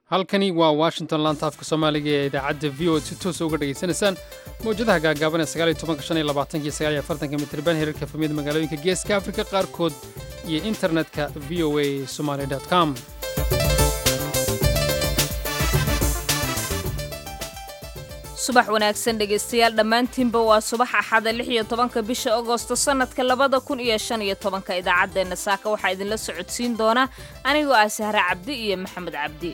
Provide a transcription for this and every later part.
halkani waa washington laanta afka soomaaliga ee idaacadda v o ad si toosa uga dhegaysanaysaan mawjadaha gaagaaban ee sagaaliyo tobanka shan iyo labaatanka sagaaliyo afartanka mitriban heerarka efamiyada magaalooyinka geeska afrika qaarkood iyo internetka v o a somaly com subax wanaagsan dhegaystayaal dhammaantiinba waa subax axada lix iyo tobanka bisha agosto sannadka labada kun iyo shan iyo tobanka idaacaddeenna saaka waxaa idinla socodsiin doona anigoo ah sahre cabdi iyo maxamed cabdi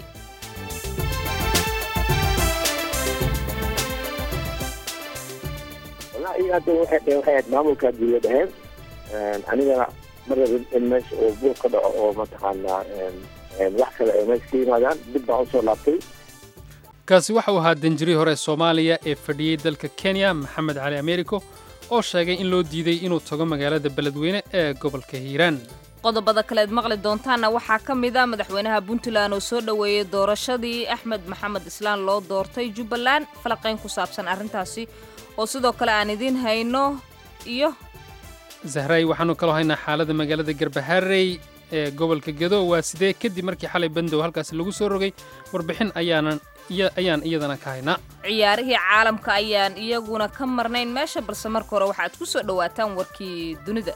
wallaahi hadda waxay dhaheen waxay ahayd maamulka dawlad ahayn anigana mar rabin in meesha uu buuq ka dhaco oo mataqaanaa wax kale ay meesha ka yimaadaan dib baan usoo laabtay kaasi waxa uu ahaa danjirii hore soomaaliya ee fadhiyey dalka kenya maxamed cali americo oo sheegay in loo diiday inuu tago magaalada beledweyne ee gobolka hiiraan qodobada kaleed maqli doontaanna waxaa ka mid a madaxweynaha puntland oo soo dhoweeyey doorashadii axmed maxamed islaan loo doortay jubbaland falaqayn ku saabsan arrintaasi oo sidoo kale aan idiin hayno iyo zahray waxaanu kaloo haynaa xaaladda magaalada garbaharey ee gobolka gedo waa sidee kadib markii xalay bandow halkaasi lagu soo rogay warbixin ayaanan ayaan iyadana ka haynaa ciyaarihii caalamka ayaan iyaguna ka marnayn meesha balse marka hore waxaad ku soo dhowaataan warkii dunida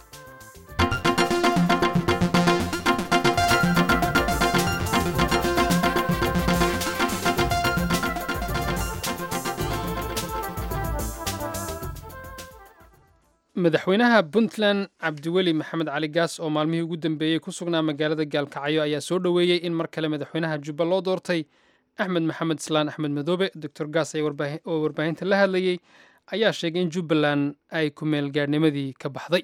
madaxweynaha puntland cabdiweli maxamed cali gaas oo maalmihii ugu dambeeyey ku sugnaa magaalada gaalkacyo ayaa soo dhoweeyey in mar kale madaxweynaha jubba loo doortay axmed maxamed islaan axmed madoobe doctor gaas oo warbaahinta la hadlayey ayaa sheegay in jubbaland ay ku meelgaadhnimadii ka baxday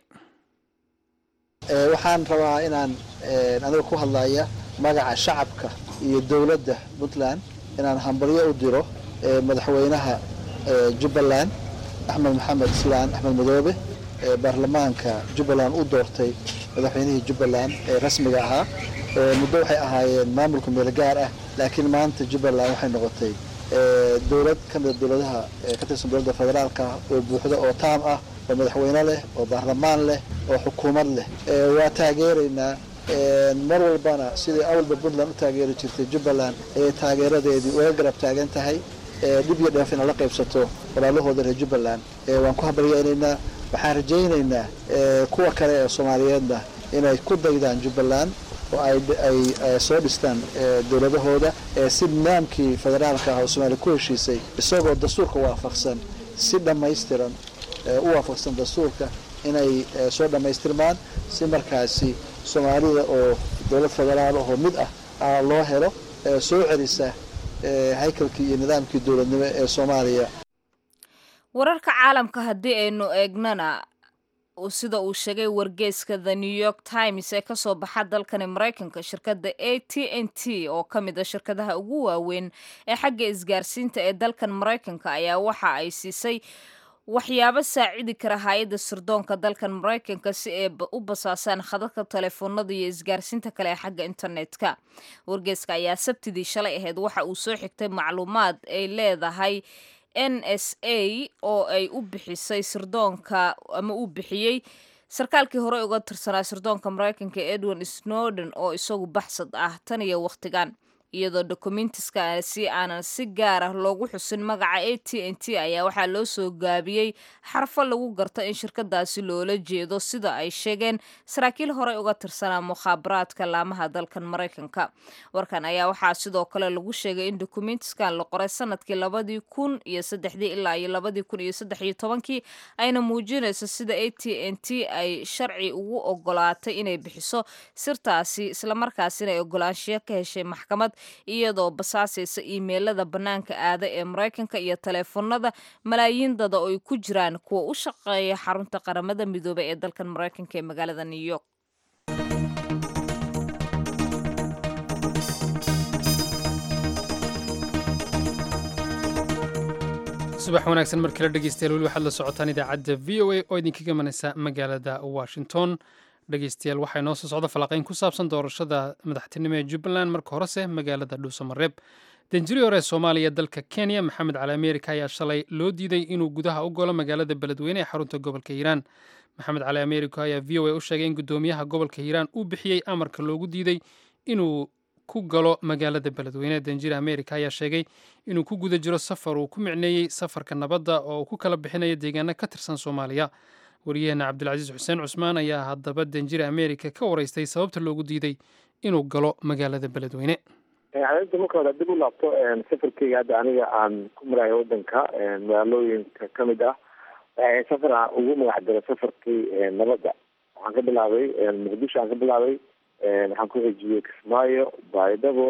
waxaan rabaa inaan aniga ku hadlaya magaca shacabka iyo dowladda puntland inaan hambalyo u diro madaxweynaha jubbaland axmed maxamed islaan axmed madoobe ee baarlamaanka jubbaland u doortay madaxweynihii jubbaland ee rasmiga ahaa muddo waxay ahaayeen maamulka meel gaar ah laakiin maanta jubbaland waxay noqotay dowlad ka mida dowladaha ka tirsan dowladda federaalka oo buuxda oo taam ah oo madaxweyne leh oo baarlamaan leh oo xukuumad leh waa taageeraynaa mar walbana sidai awalba puntland u taageeri jirtay jubbaland ayay taageeradeedii uga garab taagan tahay dhib iyo dheef inay la qaybsato walaalahooda reer jubbaland waan ku habaryeynaynaa waxaan rajaynaynaa kuwa kale ee soomaaliyeedna inay ku daydaan jubbaland oo ay soo dhistaan dowladahooda si nidaamkii federaalka ah oo soomaaliya ku heshiisay isagoo dastuurka waafaqsan si dhammaystiran u waafaqsan dastuurka inay soo dhammaystirmaan si markaasi soomaalida oo dowlad federaal ahoo mid ah loo helo soo celisa haykalkii iyo nidaamkii dowladnimo ee soomaaliya wararka caalamka haddii aynu eegnana sida uu sheegay wargeyska the new york times ee kasoo baxa dalkani maraykanka shirkadda a t n t oo ka mid a shirkadaha ugu waaweyn ee xagga isgaarsiinta ee dalkan maraykanka ayaa waxa ay siisay waxyaabo saacidi kara hay-adda sirdoonka dalkan maraykanka si ay u basaasaan khadadka telefoonada iyo isgaarsiinta kale ee xagga internetka wargeyska ayaa sabtidii shalay ahayd waxa uu soo xigtay macluumaad ay leedahay n s a oo ay u bixisay sirdoonka ama uu bixiyey sarkaalkii hore uga tirsanaa sirdoonka maraykanka edwin snowden oo isagu baxsad ah tan iyo wakhtigan iyadoo dokumentiskaasi aanan si gaar ah loogu xusin magaca a t n t ayaa waxaa loo soo gaabiyey xarfo lagu garto in shirkadaasi loola jeedo sida ay sheegeen saraakiil horey uga tirsanaa mukhaabaraadka laamaha dalkan maraykanka warkan ayaa waxaa sidoo kale lagu sheegay in dokumentiskan la qoray sanadkii labadii kun iyo saddexdii ilaa iyo labadii kun iyo saddex iyo tobankii ayna muujinayso sida a t n t ay sharci ugu ogolaatay inay bixiso sirtaasi islamarkaasina ay ogolaanshiyo ka heshay maxkamad iyadoo basaasaysa iimeylada bannaanka aada ee maraykanka iyo taleefanada malaayiin dada oo ay ku jiraan kuwa u shaqeeya xarunta qaramada midoobay ee dalkan maraykanka ee magaalada new york subax wanaagsan mar kale dhegeystayaal weli waxaad la socotaan idaacadda v o a oo idinkaga manaysa magaalada washington dhegeystayaal waxaa inoo soo socda falanqayn ku saabsan doorashada madaxtinimo ee jubbaland marka horese magaalada dhuusamareeb danjiri hore soomaaliya dalka kenya maxamed cali amerika ayaa shalay loo diiday inuu gudaha u golo magaalada beledweyne ee xarunta gobolka hiiraan maxamed cali amerika ayaa v o a u sheegay in guddoomiyaha gobolka hiiraan uu bixiyey amarka loogu diiday inuu ku galo magaalada beledweyne danjira amerika ayaa sheegay inuu ku guda jiro safar uu ku micneeyey safarka nabadda oo uu ku kala bixinayo deegaano ka tirsan soomaaliya waryaheena cabdilcasiis xuseen cusmaan ayaa haddaba danjira amerika ka waraystay sababta loogu diiday inuu galo magaalada beledweyne arinta marka hore dib u laabto safarkeyga hadda aniga aan ku marayo wadanka magaalooyinka ka mid ah safar aan ugu magac daro safarkii nabadda waxaan ka bilaabay muqdisho aan ka bilaabay waxaan ku xijiyey kismaayo baydhabo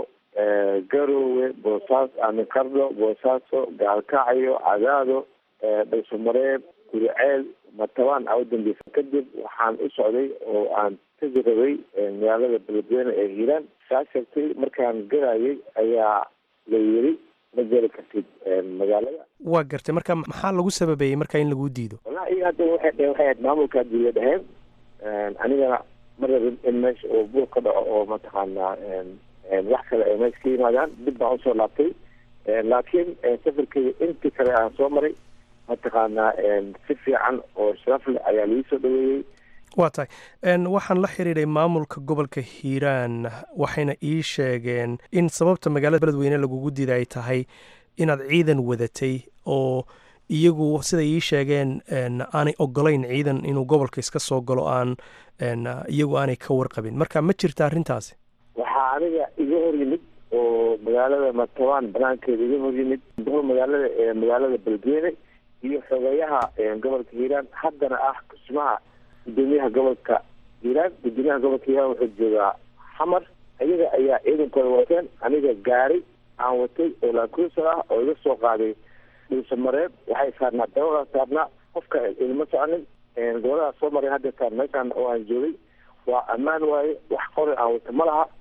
garowe boosaas amikardho boosaaso gaalkacyo cadaado dhaysomareeb guriceel matabaan aa u dambeysa kadib waxaan u socday oo aan tegi rabay magaalada beledweyne ee hiiraan saa sheegtay markaan garayay ayaa la yiri ma geli kartid magaalada waa gartay marka maxaa lagu sababeeyey marka in laguu diido wallahi iyaga hadda waxay dheheen waxay ahayd maamulka dawla dheheen anigana ma rabin in meesha oo buur ka dhaco oo mataqaanaa wax kale ay meesha ka yimaadaan dib baan usoo laabtay laakiin safarkeyga intii kale aan soo maray mataqaanaa si fiican oo sharaf leh ayaa laii soo dhaweeyey waa tahay waxaan la xiriiray maamulka gobolka hiiraan waxayna ii sheegeen in sababta magaalada beledweyne lagugu diida ay tahay inaad ciidan wadatay oo iyagu siday ii sheegeen aanay ogolayn ciidan inuu gobolka iska soo galo aan iyagu aanay ka warqabin marka ma jirta arrintaasi waxaa aniga iga hor yimid oo magaalada matabaan banaankeeda iga hor yimid duqul magaalada ee magaalada beledweyne iyo xogeeyaha gobolka hiiraan haddana ah kusmaha gudoomiyaha gobolka hiiraan gudoomiyaha gobolka hiiraan wuxuu joogaa xamar iyaga ayaa ciidankooda wateen aniga gaari aan watay oo laakuusa ah oo iga soo qaaday dhuusamareeb waxay saarnaa dabada saarnaa qofka ilma soconin goboladaa soo maray hadda taan meeshaan oo aan joogay waa ammaan waaye wax qori aan wata ma laha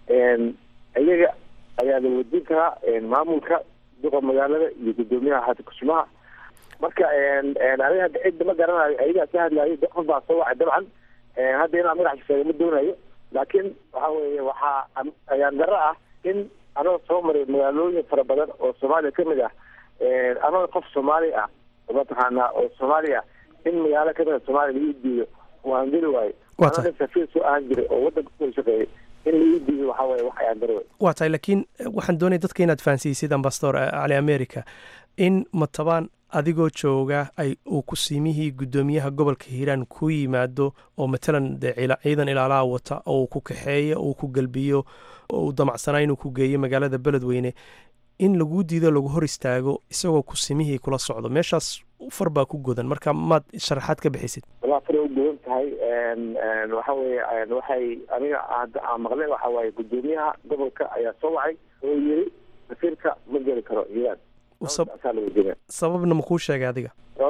iyaga ayaa la wadiin karaa maamulka duqa magaalada iyo gudoomiyaha hada kusmaha marka aniga hadda cidda ma garanayo ayagaa ka hadlayo qof baa soo wacay dabcan hadda inaan magaxa sheega ma doonayo laakiin waxa weeye waxaa ayaan daro ah in anoo soo maray magaalooyin fara badan oo soomaaliya kamid ah anoo qof soomaali ah mataqaanaa oo soomaali ah in magaalo kamid a soomaaliya laii diido waan geli waayo anoo safiir soo ahaan jiray oo wadanka kusoo shaqeeyay in laii diido waxaa weye wax ayaan daro waa tahay laakiin waxaan doonaya dadka inaad fahansiisid ambasador cali america in matabaan adigoo jooga ay uu kusiimihii guddoomiyaha gobolka hiiraan ku yimaado oo matalan dee ciidan ilaalaha wata oo uu ku kaxeeyo uu ku gelbiyo oo uu damacsanaa inuu ku geeyo magaalada beledweyne in laguu diido lagu hor istaago isagoo kusimihii kula socdo meeshaas far baa ku godan marka maad sharaxaad ka bixisid walaa faray u godan tahay waxa weye waxay aniga hadda aan maqlay waxa waaye guddoomiyaha gobolka ayaa soo wacay oo yiri safiirka ma geli karo hiiraan sababna makuu sheegay adiga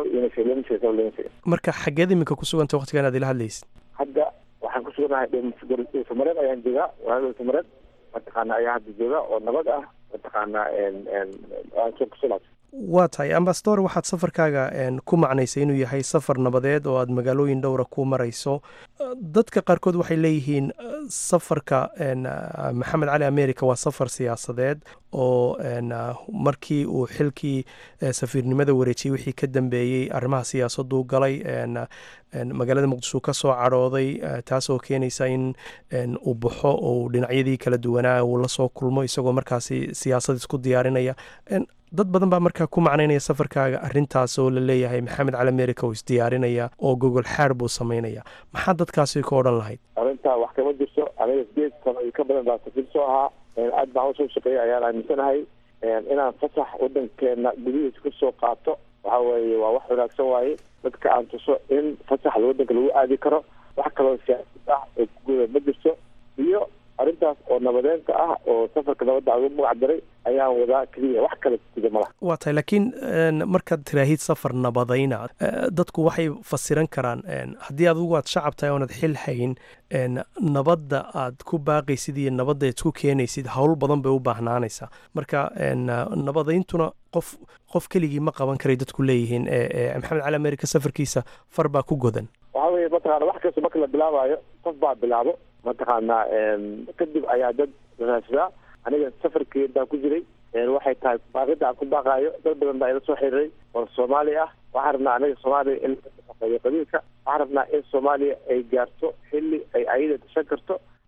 marka xageed iminka ku suganta waqtigan aad ila hadlaysid hadda waxaan ku suganahay samareed ayaan joogaa magaalada samareed mataqaana ayaa hadda jooga oo nabad ah mataqaanaa kusulaas waa tahay ambasador waxaad safarkaaga ku macnaysay inuu yahay safar nabadeed oo aad magaalooyin dhowra ku marayso dadka qaarkood waxay leeyihiin safarka maxamed cali america waa safar siyaasadeed oo markii uu xilkii safiirnimada wareejiyey wixii ka dambeeyey arrimaha siyaasaduu galay magaalada muqdisho ka soo cadhooday taasoo keenaysa in uu baxo oo dhinacyadii kala duwanaa uu lasoo kulmo isagoo markaasi siyaasad isku diyaarinaya dad badan baa markaa ku macnaynaya safarkaaga arintaas oo la leeyahay maxamed cali america oo isdiyaarinaya oo gogol xaar buu samaynaya maxaa dadkaasi ka odhan lahayd arrintaa wax kama jirto aniga sideed sano iyo ka badan baa safiir soo ahaa aad baan usoo shaqeeyay ayaan aaminsanahay inaan fasax wadankeena gudihiisa kasoo qaato waxa weeye waa wax wanaagsan waaye dadka aan tuso in fasax wadanka lagu aadi karo wax kaloo siyaasad ah oo kuguda ma jirto iyo arrintaas oo nabadeenta ah oo safarka nabadda aan ugu magac daray ayaan wadaa keliya wax kale sida malaha waa tahay laakiin markaad tiraahid safar nabadayna dadku waxay fasiran karaan haddii adigu aad shacab tahay oonad xil hayn nabadda aad ku baaqaysid iyo nabadda aad ku keenaysid howl badan bay u baahnaanaysaa marka nabadayntuna qof qof keligii ma qaban karay dadku leeyihiin maxamed cali america safarkiisa far baa ku godan waxa weye mataqaana wax kasta marka la bilaabaayo qof baa bilaabo mataqaanaa kadib ayaa dad raadsadaa aniga safarkii baan ku jiray waxay tahay baaqida aan ku baaqaayo dad badan baa ila soo xiriiray oo soomaali ah waxaan rabnaa aniga soomaaliya in qabiilka waxaan rabnaa in soomaaliya ay gaarto xilli ay ayada tashan karto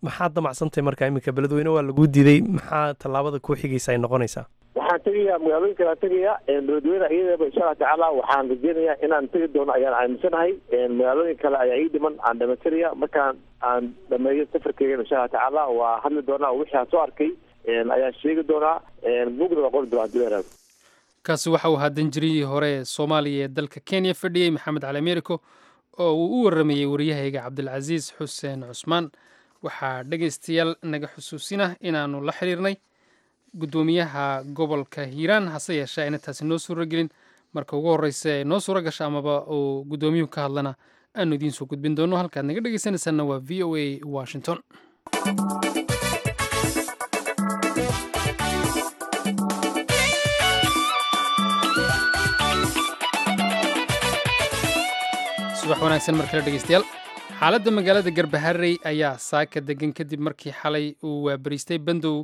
maxaad damacsantahay marka iminka beledweyne waa laguu diiday maxaa tallaabada kuu xigaysa ay noqonaysaa waxaan tegayaa magaalooyin kala tegayaa beledweyne iyadaba insha allah tacaala waxaan rajeynayaa inaan tegi doono ayaan aaminsanahay magaalooyin kale ayaa ii dhiman aan dhamaystiraya markaan aan dhameeyo safarkeyga insha allah tacaala waa hadli doonaa oo wixii aan soo arkay ayaan sheegi doonaa bugda waa qori doonaa duleeraad kaasi waxa uu ahaa danjirihii hore ee soomaaliya ee dalka kenya fadhiyey maxamed cali americo oo uu u waramayey waryahayga cabdilcasiis xuseen cusmaan waxaa dhegaystayaal naga xusuusina inaannu la xiriirnay guddoomiyaha gobolka hiiraan hase yeeshee ayna taasi noo suuro gelin marka ugu horreysa ee noo suuro gasha amaba uu guddoomiyuhu ka hadlana aanu idiin soo gudbin doono halkaad naga dhegaysanaysaanna waa v o a washington subax wanaagsan mar kale dhegeystayaal xaaladda magaalada garbaharey ayaa saaka degan kadib markii xalay uu waabariistay bandow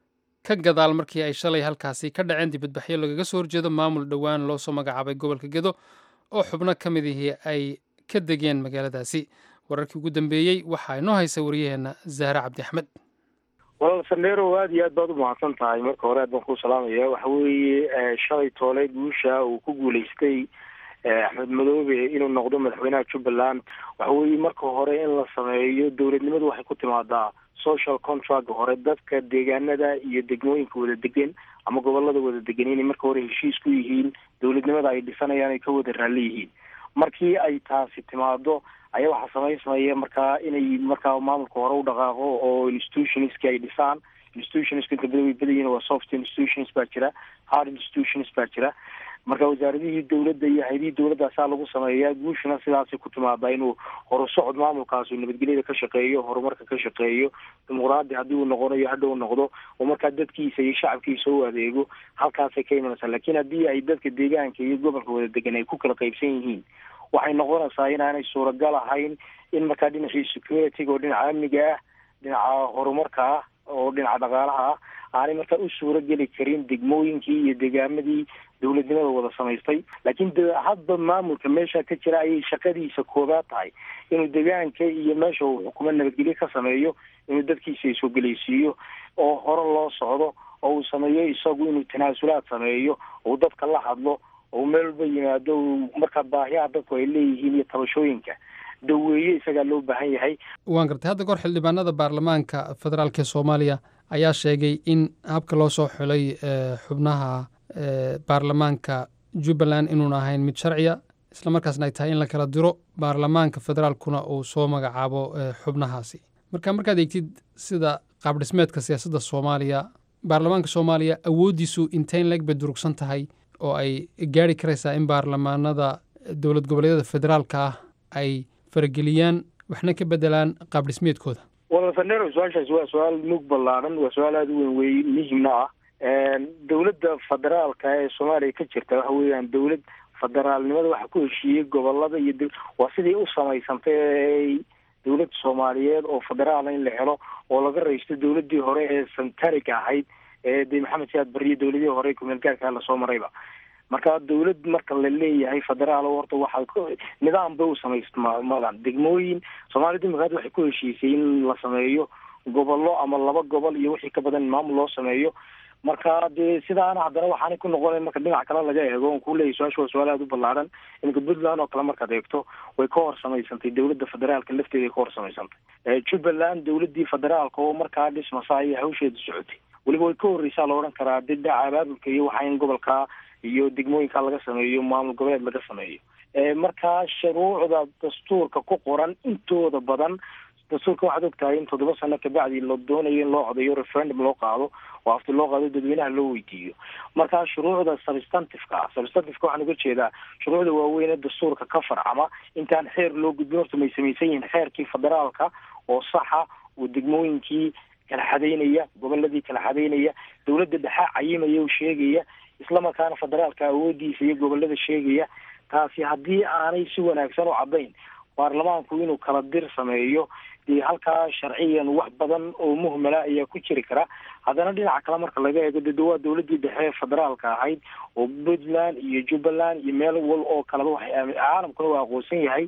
ka gadaal markii ay shalay halkaasi ka dhaceen dibadbaxyo lagaga soo horjeedo maamul dhowaan loo soo magacaabay gobolka gedo oo xubno ka mid ihii ay ka degeen magaaladaasi wararkii ugu dambeeyey waxaa inoo haysa wariyaheenna zahre cabdi axmed walaal sandheero aada iyo aad baad u mahadsan tahay marka hore aad baan kuu salaamaya waxa weeye shalay toole guusha uu ku guulaystay axmed madoobe inuu noqdo madaxweynaha jubbaland waxa weeye marka hore in la sameeyo dowladnimadu waxay ku timaadaa social contract hore dadka deegaanada iyo degmooyinka wada degan ama gobolada wada degan inay marka hore heshiis ku yihiin dowladnimada ay dhisanayaan ay ka wada raalli yihiin markii ay taasi timaado ayaa waxaa samaysmaya markaa inay markaa maamulka hore u dhaqaaqo oo institutionski ay dhisaan institutionska inta badan way badayihin waa soft institutions baa jira hard institutions baa jira marka wasaaradihii dowladda iyo hay-adihii dowladdaasaa lagu sameeyaa guushuna sidaasay ku timaadaa inuu horusocod maamulkaas uu nabadgelyada ka shaqeeyo horumarka ka shaqeeyo dimuqraadi haddii uu noqonayo hadhow noqdo oo markaa dadkiisa iyo shacabkiisa u adeego halkaasay ka imanaysaa laakiin haddii ay dadka deegaanka iyo gobolka wada degan ay ku kala qaybsan yihiin waxay noqonaysaa inaanay suuragal ahayn in markaa dhinacii security-ga oo dhinaca amniga ah dhinaca horumarka ah oo dhinaca dhaqaalaha ah aanay markaa u suuro geli karin degmooyinkii iyo degaamadii dowladnimada wada samaystay laakiin hadba maamulka meesha ka jira ayay shaqadiisa koobaad tahay inuu degaanka iyo meesha uu xukumo nabadgelyo ka sameeyo inuu dadkiisa isoogelaysiiyo oo hore loo socdo oo uu sameeyo isagu inuu tanaasulaad sameeyo uu dadka la hadlo oo meel walba yimaado markaa baahiyaha dadku ay leeyihiin iyo tabashooyinka daweeye isagaa loo baahan yahay waan gartay hadda goor xildhibaanada baarlamaanka federaalk ee soomaaliya ayaa sheegay in habka loo soo xulay xubnaha baarlamaanka jubbaland inuun ahayn mid sharciya islamarkaasna ay tahay in la kala diro baarlamaanka federaalkuna uu soo magacaabo xubnahaasi marka markaad eegtid sida qaabdhismeedka siyaasadda soomaaliya baarlamaanka soomaaliya awooddiisu inteyn leeg bay durugsan tahay oo ay gaari karaysaa in baarlamaanada dowlad goboleedyada federaalka ah ay farageliyaan waxna ka bedelaan qaabdhismeedkooda wala sanero su-aashaas waa su-aal mug ballaaran waa su-aal aada u weyn wey muhimna ah dowladda federaalka ee soomaaliya ka jirta waxa weeyaan dowlad federaalnimada waxa ku heshiiyey gobolada iyo waa sidii u samaysantay dowlad soomaaliyeed oo federaala in la helo oo laga raysto dowladii hore ee santariga ahayd ee de maxamed siyaad bariye dowladihii hore kumeel gaarkaa lasoo marayba marka dowlad marka la leeyahay federaal horta waxaa nidaam bay u samaysmadan degmooyin soomaalida imikaad waxay ku heshiisay in la sameeyo gobollo ama laba gobol iyo wixii ka badan in maamul loo sameeyo marka dee sidaana haddana waxaanay ku noqona marka dhinac kale laga eego on kuleeyahy su-aasha waa su-aal aada u ballaaran iminka puntland oo kale markaad eegto way ka hor samaysantay dowladda federaalka lafteeda ay ka hor samaysantay jubbaland dowladii federaalka oo markaa dhismasa ayay hawsheeda socotay weliba way ka horreysaa la odhan karaa de dhinaca abaabulka iyo waxaa in gobolka iyo degmooyinka laga sameeyo maamul goboleed laga sameeyo markaa shuruucda dastuurka ku qoran intooda badan dastuurka waxaad ogtahay in toddoba sano kabacdi la doonayo in loo codeeyo referendum loo qaado oo afti loo qaado dadweynaha loo weydiiyo markaa shuruucda substantiveka ah substantiveka waxaan uga jeedaa shuruucda waaweyn ee dastuurka ka farcama intaan xeer loo gudbin horta may samaysan yihiin xeerkii federaalka oo saxa oo degmooyinkii kala xadeynaya goboladii kala xadeynaya dowladda dhexe cayimaya oo sheegaya islamarkaana federaalka awoodiisa iyo gobolada sheegaya taasi haddii aanay si wanaagsan u caddayn baarlamaanku inuu kala dir sameeyo dee halkaa sharciyan wax badan oo muhmala ayaa ku jiri kara haddana dhinaca kale marka laga eego de waa dowladii dhexe ee federaalka ahayd oo puntland iyo jubbaland iyo meel wal oo kaleba waxay caalamkuna waa aqoonsan yahay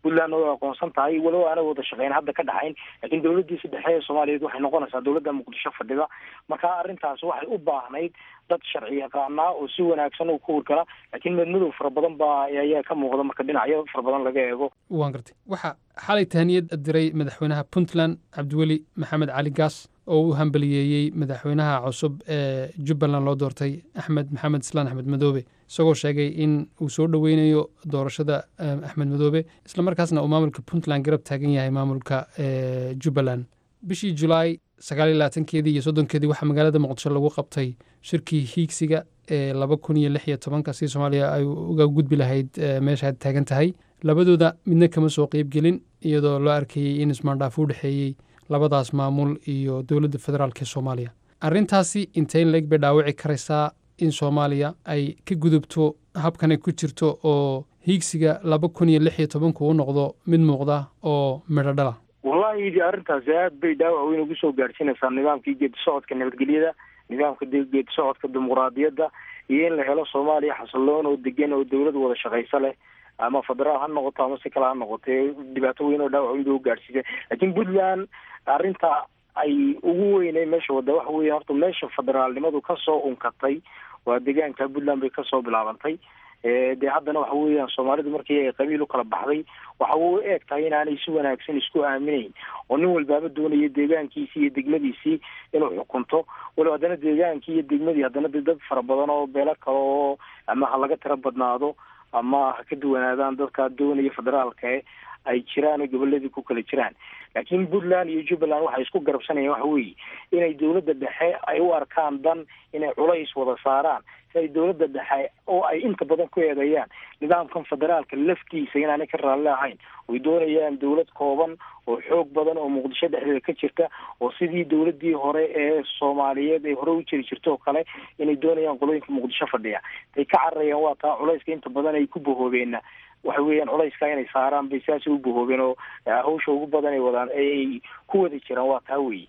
puntlandna way aqoonsan tahay walow aanay wada shaqeyn hadda ka dhaxayn laakiin dowladdiisa dhexe ee soomaaliyeed waxay noqonaysaa dowladda muqdisho fadhida marka arrintaas waxay u baahnayd dad sharci yaqaanaa oo si wanaagsan u ku hurgala laakiin madmadow fara badan baa ayaa ka muuqda marka dhinacyo fara badan laga eego waan gartay waxaa xalay tahaniyad diray madaxweynaha puntland cabdiweli maxamed cali gaas oo u hambaliyeeyey madaxweynaha cusub ee jubbaland loo doortay axmed maxamed islaan axmed madoobe isagoo sheegay in uu soo dhoweynayo doorashada axmed madoobe islamarkaasna uu maamulka puntland garab taagan yahay maamulka jubbaland bishii julaay sagaaliyo labaatankeedii iyo soddonkeedii waxaa magaalada muqdisho lagu qabtay shirkii hiigsiga ee laba kun iyo lix iyo tobanka si soomaaliya ay uga gudbi lahayd meesha aad taagan tahay labadooda midna kama soo qeybgelin iyadoo loo arkayey in ismaandhaaf u dhexeeyey labadaas maamul iyo dowladda federaalk ee soomaaliya arrintaasi inteyn leeg bay dhaawici karaysaa in soomaaliya ay ka gudubto habkan ay ku jirto oo hiigsiga laba kun iyo lix iyo tobanku u noqdo mid muuqda oo midho dhala wallahi arrintaasi aad bay dhaawac weyn ugu soo gaadhsiinaysaa nidaamkii geedi socodka nabadgelyada nidaamka geedi socodka dimuqraadiyadda iyo in la helo soomaaliya xasiloon oo degan oo dowlad wada shaqaysa leh ama federaal ha noqoto ama si kale ha noqotee dhibaato weyn oo dhaawac weyn bay u gaadhsiisay laakiin puntland arrinta ay ugu weynay meesha wadda waxa weya horta meesha federaalnimadu kasoo unkatay waa deegaanka puntland bay kasoo bilaabantay dee haddana waxa weeyaan soomaalidu markii ay qabiil u kala baxday waxa u eeg tahay inaanay si wanaagsan isku aaminayn oo nin walbaaba doonaya deegaankiisii iyo degmadiisii inuu xukunto walow haddana deegaankii iyo degmadii haddana de dad fara badan oo beelo kale oo ama ha laga tiro badnaado ama ha ka duwanaadaan dadkaa doonaya federaalka ay jiraan oo goboladii ku kala jiraan laakiin puntland iyo jubbaland waxay isku garabsanayaan waxa weeye inay dowladda dhexe ay u arkaan dan inay culays wada saaraan si ay dowladda dhexe oo ay inta badan ku eedeeyaan nidaamkan federaalka laftiisa inaanay ka raalli ahayn oy doonayaan dowlad kooban oo xoog badan oo muqdisho dhexdeeda ka jirta oo sidii dowladii hore ee soomaaliyeed ay hore u jiri jirto oo kale inay doonayaan qolooyinka muqdisho fadhiya tay ka cararayaan waa taa culayska inta badan ay ku bahoobeenna waxa weeyaan culayska inay saaraan bay saasay u bahoobeen oo hawsha ugu badan ay wadaan ay ku wada jiraan waa taa weeye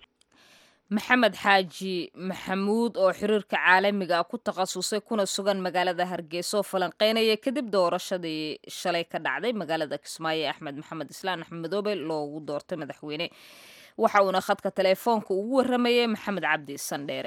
maxamed xaaji maxamuud oo xiriirka caalamiga ah ku takhasusay kuna sugan magaalada hargeysa oo falanqeynaya kadib doorashadii shalay ka dhacday magaalada kismaayo ee axmed maxamed islaan axmed madoobe loogu doortay madaxweyne waxa uuna khadka teleefoonka ugu waramayay maxamed cabdi sandheere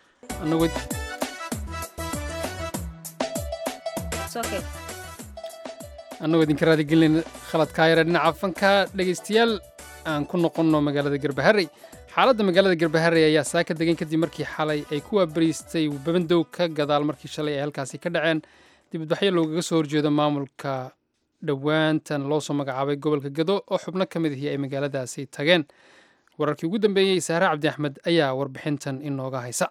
annagoo idinka raadigelinayna khaladkaa yare dhinaca fanka dhegaystayaal aan ku noqonno magaalada garbaharey xaaladda magaalada garbaharey ayaa saaka degan kadib markii xalay ay ku waabariistay babandow ka gadaal markii shalay ay halkaasi ka dhaceen dibadbaxyo loogaga soo horjeedo maamulka dhowaantan loo soo magacaabay gobolka gado oo xubno ka mid ihii ay magaaladaasi tageen wararkii ugu dambeeyey saare cabdi axmed ayaa warbixintan inooga haysa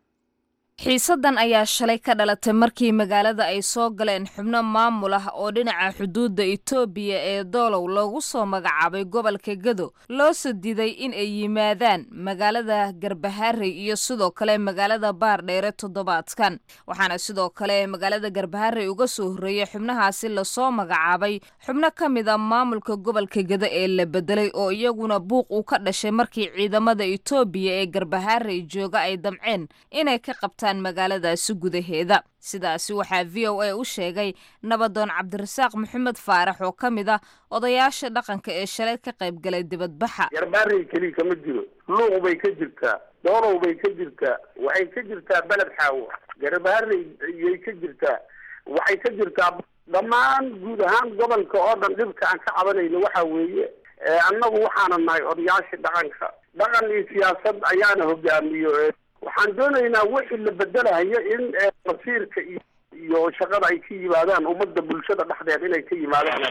xiisaddan ayaa shalay ka dhalatay markii magaalada ay soo galeen xubno maamul ah oo dhinaca xuduudda itoobiya ee doolow loogu soo magacaabay gobolka gado loo sadiday in ay yimaadaan magaalada garbaharey iyo sidoo kale magaalada baardheere toddobaadkan waxaana sidoo kale magaalada garbaharey uga soo horreeyey xubnahaasi lasoo magacaabay xubno ka mid a maamulka gobolka gado ee la bedelay oo iyaguna buuq uu ka dhashay markii ciidamada itoobiya ee garbaharey jooga ay damceen inay ka qabtaan magaaladaasi gudaheeda sidaasi waxaa v o a u sheegay nabadoon cabdirasaaq maxamed faarax oo ka mid ah odayaasha dhaqanka ee shalay ka qayb galay dibadbaxa garbaarey keliya kama jiro luuq bay ka jirtaa doolow bay ka jirtaa waxay ka jirtaa beled xaawo garbaarey yay ka jirtaa waxay ka jirtaa dhammaan guud ahaan gobolka oo dhan dhibka aan ka cabanayno waxa weeye annagu waxaana nahay odayaasha dhaqanka dhaqan iyo siyaasad ayaana hogaamiyo waxaan doonaynaa wixii la bedelahayo in masiirka iyo iyo shaqada ay ka yimaadaan ummadda bulshada dhexdeeda inay ka yimaadaan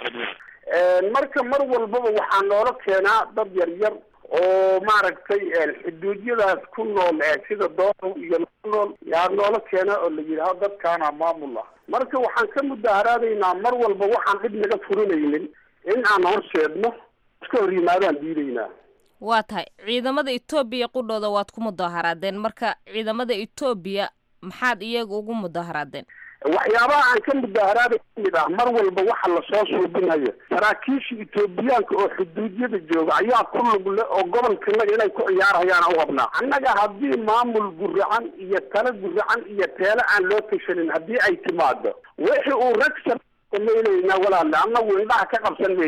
marka mar walbaba waxaa noola keenaa dad yar yar oo maaragtay xuduudyadaas ku nool sida doolow iyo nool yaa noola keena oo la yidhaaho dadkaana maamul ah marka waxaan ka mudaharaadaynaa mar walba waxaan dhib naga furinaynin in aan horseedno iska hor yimaadaan diidaynaa waa tahay ciidamada etoobiya qudhooda waad ku mudaharaadeen marka ciidamada etoobiya maxaad iyaga ugu mudaharaadeen waxyaabaha aan ka mudaharaaday kamid ah mar walba waxa lasoo suubinayo saraakiisha etoobiyaanka oo xuduudyada jooga ayaa ku lug le oo gobolkanaga inay ku ciyaarhayaan u habnaa annaga haddii maamul guracan iyo talo guracan iyo teelo aan loo tashanin haddii ay timaado wixii uu ragsan samaynaynaa walaale annagu indhaha ka qabsan mayno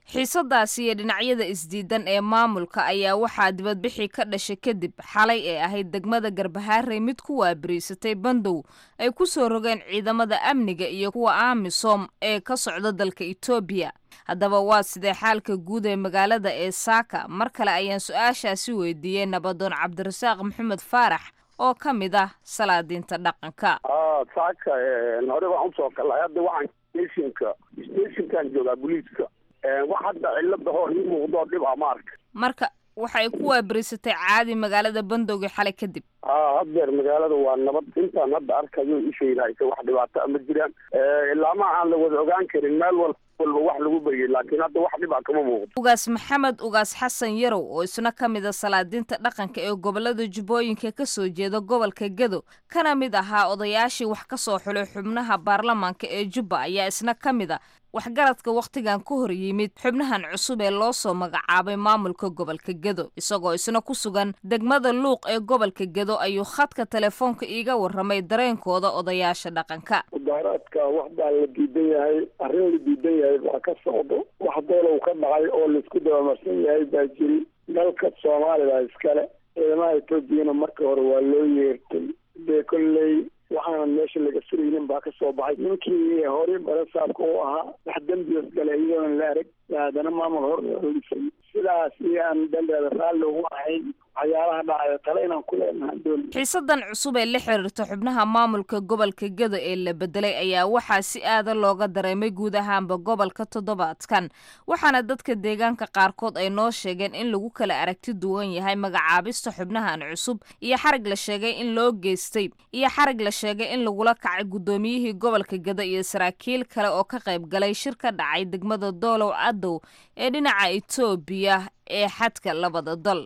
xiisadaasi iyo dhinacyada isdiidan ee maamulka ayaa waxaa dibadbixii ka dhashay kadib xalay ee ahayd degmada garbahaarey mid ku waabariisatay bandow ay ku soo rogeen ciidamada amniga iyo kuwa amisom ee ka socda dalka etoobiya haddaba waa sidee xaalka guud ee magaalada ee saaka mar kale ayaan su-aashaasi weydiiyey nabadoon cabdirasaaq maxamed faarax oo ka mid ah salaadiinta dhaqanka saaka hore waan usoo galay hadda waxaan stationka stationkan joogaa booliiska wax hadda cilada hor ii muuqdo dhib a ma arka marka waxay ku waabariisatay caadi magaalada bandowga xalay kadib a haddeer magaalada waa nabad intaan hadda arkayo ishaylaaysa wax dhibaato ma jiraan ilaama aan la wada ogaan karin meel wal walba wax lagu baryay laakiin hadda wax dhibaa kama muuqdo ugaas maxamed ugaas xasan yarow oo isna ka mid a salaadiinta dhaqanka ee gobolada jubbooyinka ka soo jeeda gobolka gedo kana mid ahaa odayaashii wax ka soo xulay xubnaha baarlamaanka ee jubba ayaa isna ka mid a waxgaradka wakhtigan ka hor yimid xubnahan cusub ee loo soo magacaabay maamulka gobolka gedo isagoo isna ku sugan degmada luuq ee gobolka gedo ayuu khadka telefoonka iiga warramay dareenkooda odayaasha dhaqanka mudaaraadka wax baa la diidan yahay arrin la diidan yahay baa ka socdo wax doolow ka dhacay oo laisku dabamarsan yahay baa jiri dalka soomaaliya iskale ciidamaha etoobiyana marka hore waa loo yeertay dee kolley waxaanan meesha laga suraynin baa ka soo baxay ninkii horey barasaabka u ahaa wax dembios gale iyadoona la arag haddana maamul hor horisay sidaas iyaan dandeeda raalli ugu ahayn waxyaalaha dhacaya tale inaan ku leenahay doon xiisadan cusub ee la xiriirta xubnaha maamulka gobolka gedo ee la bedelay ayaa waxaa si aada looga dareemay guud ahaanba gobolka toddobaadkan waxaana dadka deegaanka qaarkood ay noo sheegeen in lagu kala aragti duwan yahay magacaabista xubnahan cusub iyo xarig la sheegay in loo geystay iyo xarig la sheegay in lagula kacay guddoomiyihii gobolka gedo iyo saraakiil kale oo ka qayb galay shir ka dhacay degmada doolow cadow ee dhinaca etoobiya ee xadka labada dal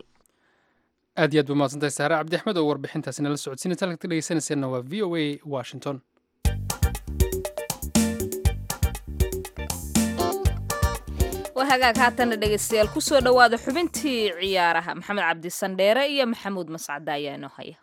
aad iyo aad ba mahadsantahay saare cabdi axmed oo warbixintaasi nala socodsiinaysa halkaad ka dhegeysanayseena waa v o a washington waa hagaag haatana dhegeystayaal kusoo dhowaada xubintii ciyaaraha maxamed cabdi sandheere iyo maxamuud mascade ayaa inoo haya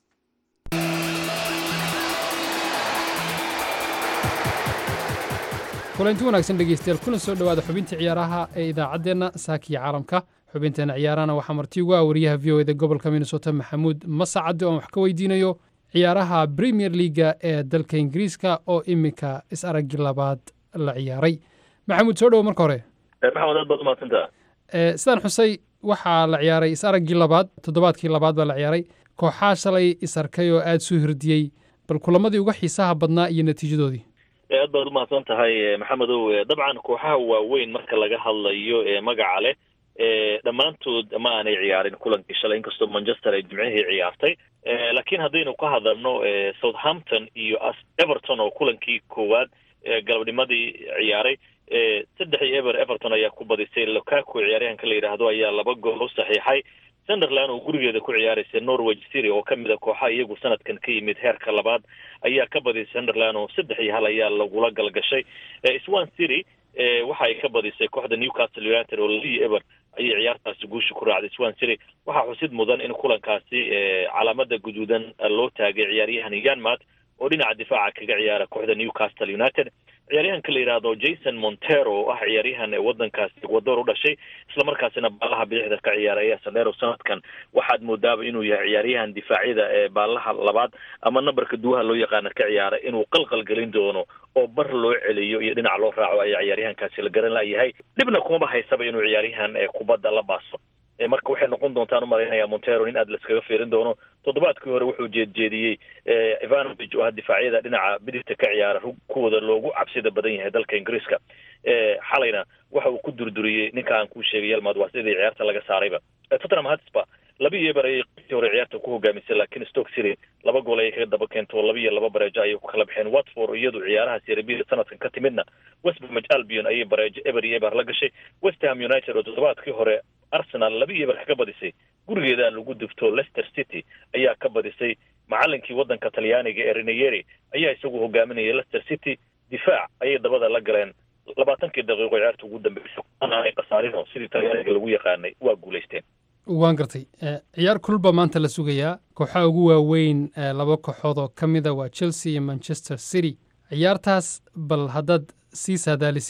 kulanti wanaagsan dhegeystayaal kuna soo dhowaada xubintii ciyaaraha ee idaacaddeenna saakiya caalamka xubinteena ciyaarahana waxaa marti ugu ah wariyaha v o eda gobolka minnesota maxamuud masacade oon wax ka weydiinayo ciyaaraha premier leaga ee dalka ingiriiska oo iminka is-araggi labaad la ciyaaray maxamuud soo dhowo marka hore maxamed aad baad umahadsantaa sidaan xusay waxaa la ciyaaray is-araggii labaad toddobaadkii labaad baa la ciyaaray kooxaa shalay is-arkay oo aada soo hirdiyey bal kulamadii uga xiisaha badnaa iyo natiijadoodii aad baad umahadsan tahay maxamedow dabcan kooxaha waaweyn marka laga hadlayo ee magaca leh dhammaantood ma aanay ciyaarin kulankii shalay inkastoo manchester ay jimcihii ciyaartay laakiin haddaynu ka hadalno southampton iyo everton oo kulankii koowaad galabnimadii ciyaaray saddex iyo ever everton ayaa ku badisay locaco ciyaaryahanka la yidhaahdo ayaa laba gool u saxiixay sunderland oo gurigeeda ku ciyaaraysa norwich city oo kamid a kooxaha iyagu sanadkan ka yimid heerka labaad ayaa ka badisay sunderland oo saddex iyo hal ayaa lagula galgashay swan city waxa ay ka badisay kooxda newcastle united oo laliyo ever ayay ciyaartaasi guusha ku raacday swan city waxaa xusid mudan in kulankaasi calaamada guduudan loo taagay ciyaaryahan yanmat oo dhinaca difaaca kaga ciyaara kooxda newcastle united ciyaaryahanka la yidhaahdo jason montero oo ah ciyaaryahan wadankaasi ecuador u dhashay islamarkaasina baalaha bidixda ka ciyaara ayaa sandero sanadkan waxaad moodaaba inuu yahay ciyaaryahan difaacyada ee baalaha labaad ama nambarka duwaha loo yaqaana ka ciyaara inuu qalqal gelin doono oo bar loo celiyo iyo dhinac loo raaco ayaa ciyaaryahankaasi la garan layahay dhibna kumaba haysaba inuu ciyaaryahan kubadda la baaso marka waxay noqon doontaan umalaynaya montero in aad laskaga fiirin doono toddobaadkii hore wuxuu jeedjeediyey ivanovich oo ah difaacyada dhinaca bidigta ka ciyaara kuwooda loogu cabsida badan yahay dalka ingiriiska xalayna waxa uu ku durduriyey ninka aan kuu sheegay yalmaad waa sidii ciyaarta laga saarayba tottenham hotspur laba iyo eber ayay qeybtii hore ciyaarta ku hogaamisay laakiin stoke city laba gool ayay kaga daba keento laba iyo laba bareejo ayay ku kala baxeen watford iyadu ciyaaraha serebida sanadkan ka timidna west bromwich albion ayay bareejo eber iyo eber la gashay west ham united oo toddobaadkii hore arsenal laba iyo eber kaga badisay gurigeeda lagu dubto leicester city ayaa ka badisay macalinkii wadanka talyaaniga ee reneyeri ayaa isagu hogaaminaya leicester city difaac ayay dabada la galeen labaatankii daqiiqo ciyaarta ugu dambeysay aanay khasaarino sidii talyaaniga lagu yaqaanay waa guulaysteen waan gartay ciyaar kulba maanta la sugayaa kooxaha ugu waaweyn laba kooxood oo ka mida waa chelsea iyo manchester city ciyaartaas bal haddaad sii saadaalisid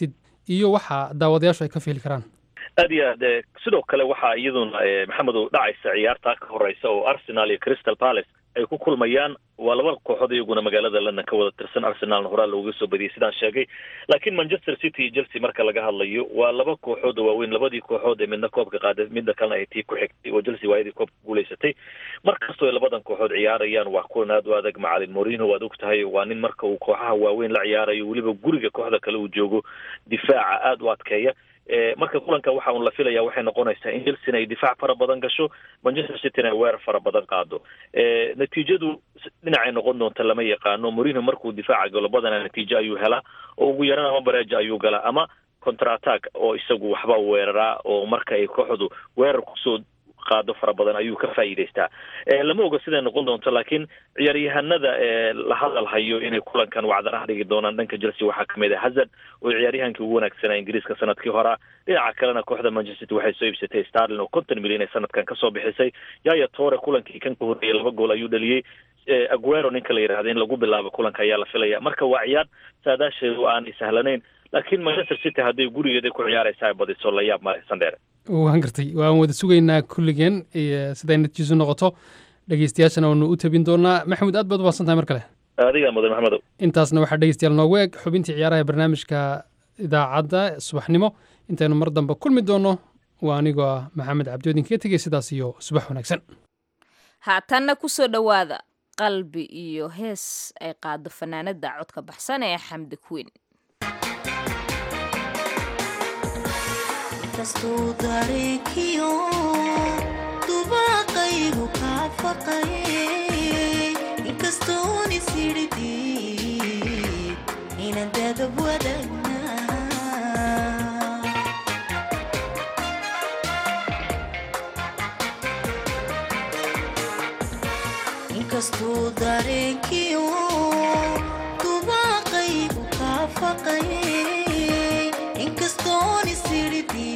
iyo waxa daawadayaashu ay ka fiili karaan aad iyo aad eh, sidoo kale waxaa iyaduna eh, maxamedow dhacaysa ciyaarta ka horeysa oo arsenal iyo crystal palace ay ku kulmayaan waa laba kooxood iyaguna magaalada london ka wada tirsan arsenalna horaa looga soo badiyay sidaan sheegay laakiin manchester city iyo chelsea marka laga hadlayo waa laba kooxood oo waaweyn labadii kooxood ee midna koobka qaaday midna kalena ay tii ku xigtay oo chelsea waayadii koobka guulaysatay markastoo ay labadan kooxood ciyaarayaan waa kulan aad u adag macalin morino waad og tahay waa nin marka uu kooxaha waaweyn la ciyaarayo weliba guriga kooxda kale uu joogo difaaca aad u adkeeya Eh, marka kulanka waxa uun la filaya waxay noqonaysaa in chelsea ay difaac fara badan gasho manchester cityna ay weerar fara badan qaado Eh, natiijadu s- dhinacay noqon doonta lama yaqaano morino markuu difaaca galo badanaa natiijo ayuu helaa oo ugu yaraan ama bareeja ayuu galaa ama counter attack oo isagu waxba weeraraa oo marka ay kooxdu weerar kusoo qaado fara badan ayuu ka faa'iidaystaa Eh, lama oga siday noqon doonto laakiin ciyaaryahanada ee la hadal hayo inay kulankan wacdaraha dhigi doonaan dhanka chelsea waxaa kamid ah hazard oo ciyaaryahankii ugu wanaagsanaa ingiriiska sanadkii horaa dhinaca kalena kooxda manchester city waxay soo iibsatay starlin oo konton milyan ee sanadkan kasoo bixisay yaya tore kulankii kan ka horreeyay laba gool ayuu dhaliyey Eh, aguero ninka la yidhahda in lagu bilaabo kulanka ayaa la filaya marka waa ciyaar saadaasheedu aanay sahlanayn laakiin manchester city hadday gurigeeda ku ciyaaraysa ay badiso la yaab male sandheere waan gartay waan wada sugaynaa kulligeen iyo siday natiijisu noqoto dhegeystayaashana waanu u tabin doonaa maxamuud aad baad u mahadsan tahay mar kale adigaa mudan maxamedow intaasna waxaa dhegeystayaal noogu eg xubintii ciyaaraha ee barnaamijka idaacadda subaxnimo intaynu mar dambe kulmi doonno waa anigoo ah maxamed cabdiodin kaga tegey sidaas iyo subax wanaagsan haatanna ku soo dhowaada qalbi iyo hees ay qaado fanaanada codka baxsan ee xamdi queen kastuu dareenkiyo dubaaqaygu kaa faqayay inkastoon isiridhi inaan dadab wadagnaa inkastuu dareenkiyo dubaaqaygu kaa faqayay inkastoon isiridhi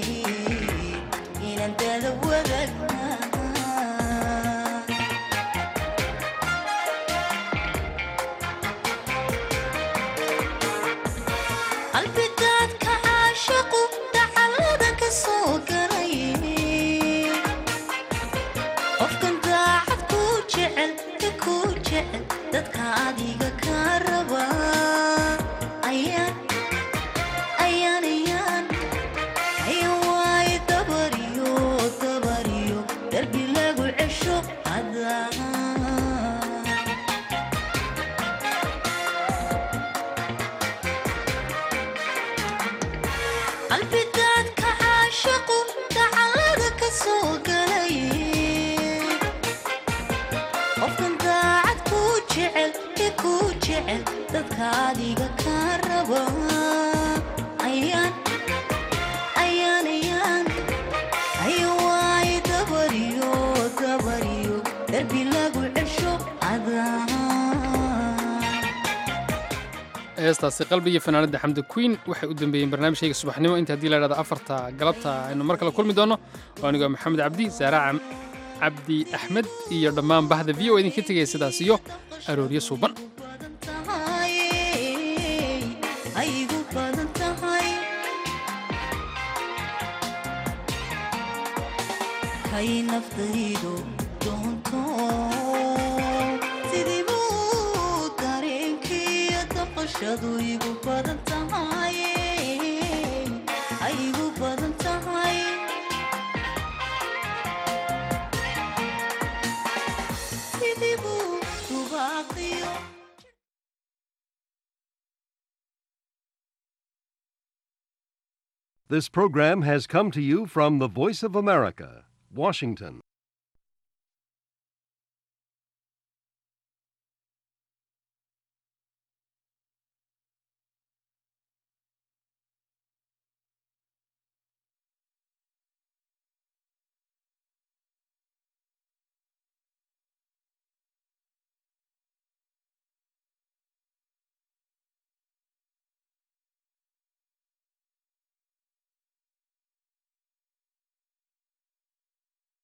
inaan dadab wadagnaa qalbidaadka caashaqu dacalada ka soo galay qofkan daacad ku jecel ka ku jecel dadka adiga ka raba ayaan ayaan ayaan ayaan waaye dabariyo dabariyo darbi lagu cesho adaa qalbidaadka caashaqu dacalada ka soo galay qofkan daacad ku jecel ka ku jecel dadka adiga ka raba ayaan ayaan ayaan ayaan waaye dabariyo dabariyo darbi lagu cesho adaa heestaasi qalbi iyo fanaanada xamdi queen waxay u dambeeyeen barnaamijkayga subaxnimo inta haddii la idhahdo afarta galabta aynu mar kale kulmi doonno waa anigoo maxamed cabdi saara cam- cabdi axmed iyo dhammaan bahda v o idinka tegaya sidaas iyo arooryo suuban tahay ay igu badan tahay kay naftaydu doonto sidii buu dareenkiiyo daqashadu igu badan tahay ay igu badan tahay sidii buu dubaaqiyo This program has come to you from the Voice of America, Washington.